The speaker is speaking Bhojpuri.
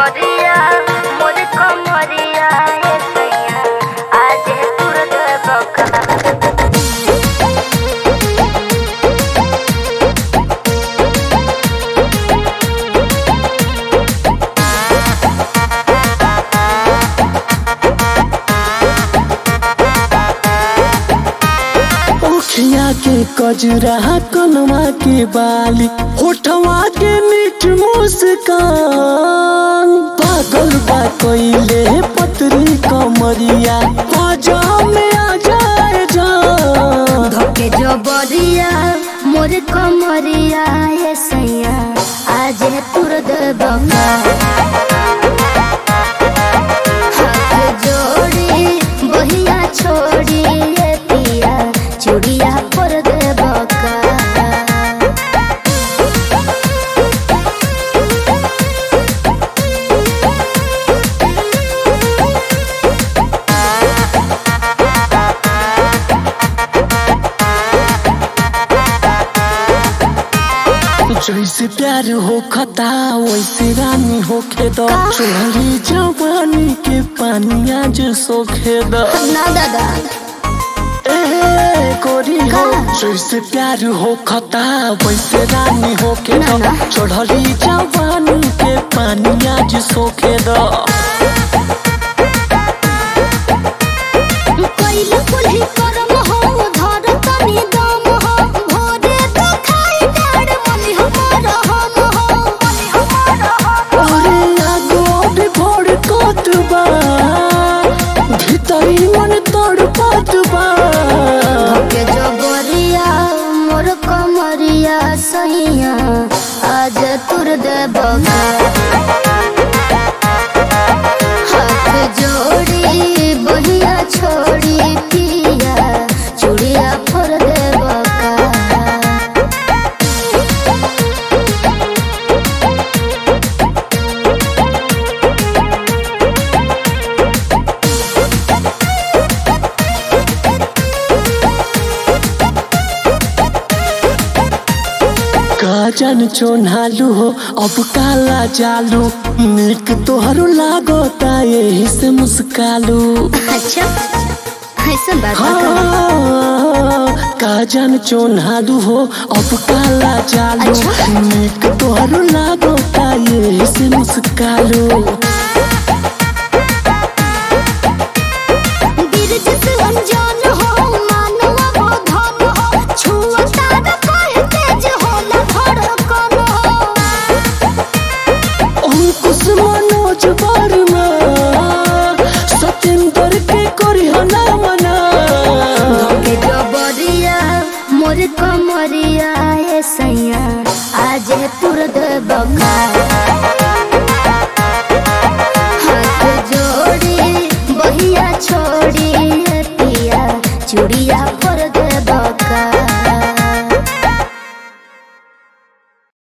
जबरिया मोर कमरिया ए सैया आज तुर बका ओखिया के कजरा कनवा के बाली होठवा के मीठ मुस्कान पागल बा कोइले पतरी कमरिया आजा में आ जाए जान धोके जबरिया मोर कमरिया ए सैया आज तुर बका हाथ जोड़ी बहिया छोड़ी ए पिया चूड़िया पर दे बका जैसे प्यार हो खता वैसे रानी होखे दो चोरी जवानी के पानी आज सोखे दो ना दादा ए गोरी हो का? जैसे प्यार हो खता वैसे रानी होके ना, दो ना। चढ़ली जवानी के पानी आज सोखे दो कैल कुल्ही करम हो धर तनी दम हो भोरे तो खाई डाड़ मनी हमार हम हो मनी हमार हम अरे आगो भी भोर कोत बा भीतरी मन तोड़ पात बा के जबरिया मोर कमरिया सैया आज तुर दे बगा हाथ जोड़ी बहिया छोड़ी पिया चूड़िया फोर दे बका काजन चोनालू हो अब काला जालू निक तोहरो लागोता यही से मुस्कालू अच्छा ऐसा बात बा का? हाँ, काजन चोनालू हो अब काला जालू अच्छा। निक तोहरो लागोता यही से मुस्कालू बिरज से अनजान हो मानवा वो धन हो छुअता न कहे तेज होला धड़कन हो अंकुश मनोज वर्मा सत्येंद्र के करी हना मना के जबरिया मोर कमरिया ए सैया आज तुर दे बका